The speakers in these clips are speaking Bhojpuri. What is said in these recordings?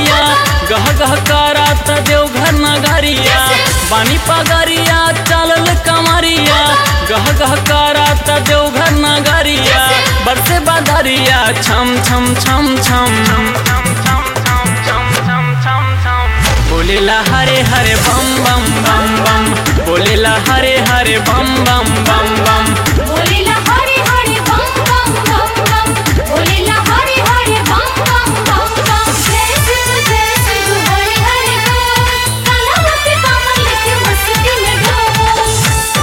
कमरिया गह गह करात देवघर नगरिया बानी पगरिया चलल कमरिया गह गह करात देवघर नगरिया बरसे बदरिया छम छम छम छम बोलेला हरे हरे बम बम बम बम बोलेला हरे हरे बम बम बम बम बोलेला हरे हरे बम बम बम बम बोलेला हरे हरे बम बम बम बम जय शिव जय शिव हरे हरे बोल काला रति कमल लेके मस्ती में डोल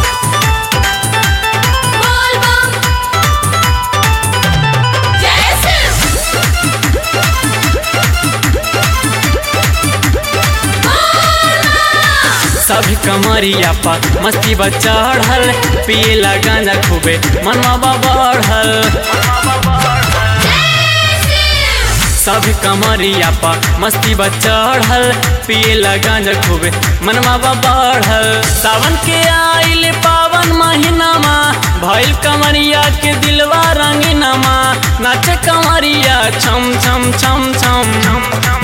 बोल बम जय शिव सभी कमरिया पर मस्ती बा चढ़ल पियला गांजा खूबे मनवा बा बढ़ल सभी कमरिया पर मस्ती बा चढ़ल पियला गांजा खूबे मनवा बा बढ़ल सावन के आइल पावन महीनामा भइल कमरिया के दिलवा रंगीनामा नाचे कमरिया छम छम छम छम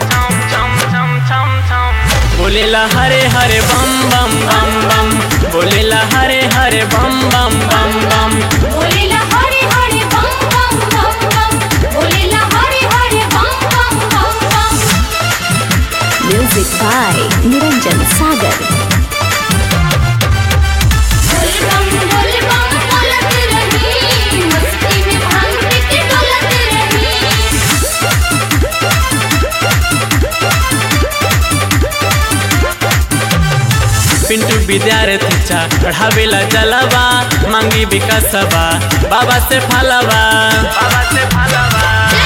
बोलेला हरे हरे बम बम बम बम बोलेला हरे हरे बम बम बम बम बोलेला हरे हरे बम बम बम बम बोलेला हरे हरे बम बम बम बम Music by Niranjan Sagar. बोल बम बोल बम बोलत रही मस्ती में भांग के डोलत रही पिंटू विद्यार्थी चा पढ़ावेला जलवा मांगी विकासवा बाबा से फलवा बाबा से फलवा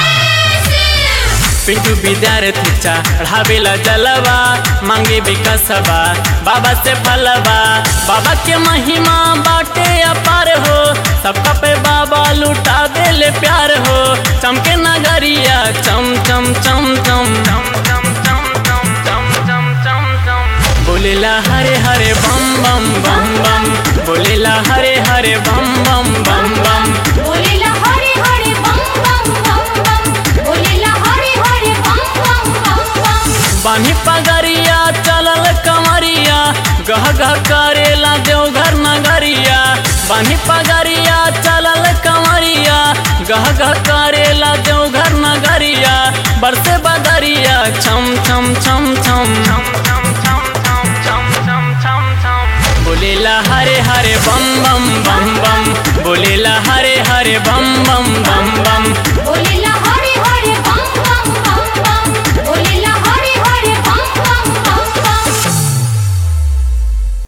पिंटू विद्यार्थी चा पढ़ावेला जलवा मांगे विकासवा बाबा से फलवा बाबा के महिमा बाटे अपार हो सबका पे बाबा लुटा देले प्यार हो चमके नगरिया चम चम चम चम बोलेला हरे हरे बम बम बम बम बोलेला हरे हरे बम बम बम बम बोलेला हरे हरे बम बम बम बम बोलेला हरे हरे बम बम बम बम बानी पगरिया चलल कमरिया गह गह करेला देवघर नगरिया बानी पगरिया चलल कमरिया गह गह करेला देवघर नगरिया बरसे बदरिया छम छम छम छम